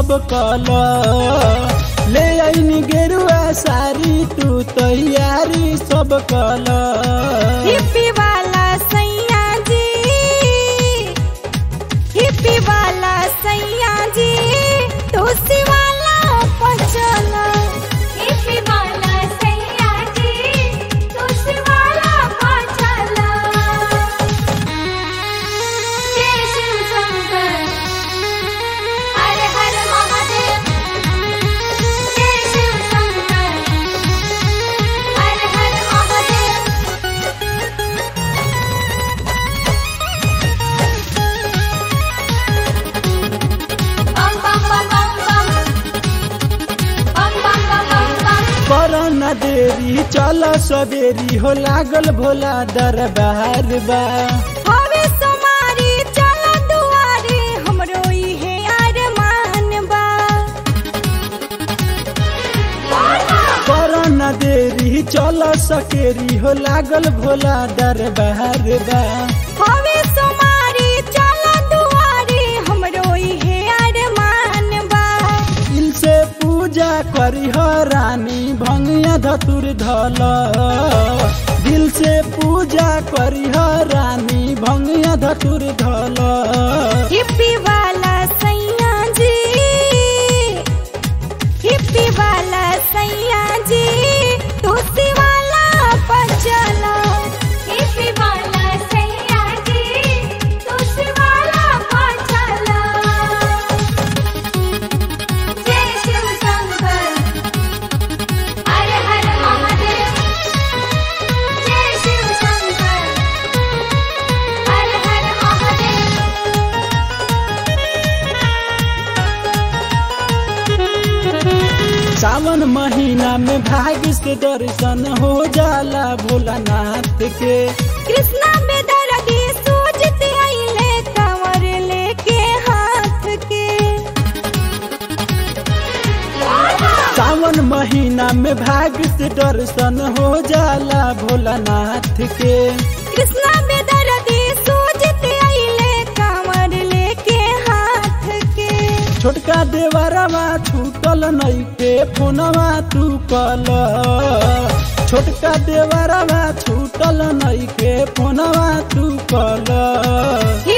सब कल ले आईनी गेरुआ सारी तू तैयारी सब कल हिप्पी वाला सैया जी हिप्पी वाला सैया जी तुलसी वाला पचला हिप्पी वाला सैया जी तुलसी वाला पचला जय शिव शंकर हर हर महादेव जय शिव शंकर हर हर महादेव बम बम बम बम बम बम बम बम बम बम कर न देरी चल सवेरी हो लागल भोला दरबार बा हवे समारी चल दुआरे हमरो इहे अरमान बा कर न देरी चल सकेरी हो लागल भोला दरबार बा हवे समारी चल दुआरे हमरो इहे अरमान बा दिल से पूजा करी हो रानी भंगिया धतुर धल दिल से पूजा करी हो रानी भंगिया धतुर धल हिप्पी वाला सैया जी हिप्पी वाला सैया जी तुलसी वाला पचला हिप्पी वाला सैया जी तुलसी वाला पचला जय शिव शंकर हर हर महादेव जय शिव शंकर हर हर महादेव सावन महीना में भाग्य से दर्शन हो जाला भोलानाथ के कृष्णा में दर्दी सूझते आइले कंवर लेके हाथ के सावन महीना में भाग्य से दर्शन हो जाला भोलानाथ के कृष्णा में दर्दी सूझते आइले कंवर लेके हाथ के छोटका देवरवा छूटल नैके फोनवा तू कल छोटका देवरवा छूटल नैके फोनवा तू कल ही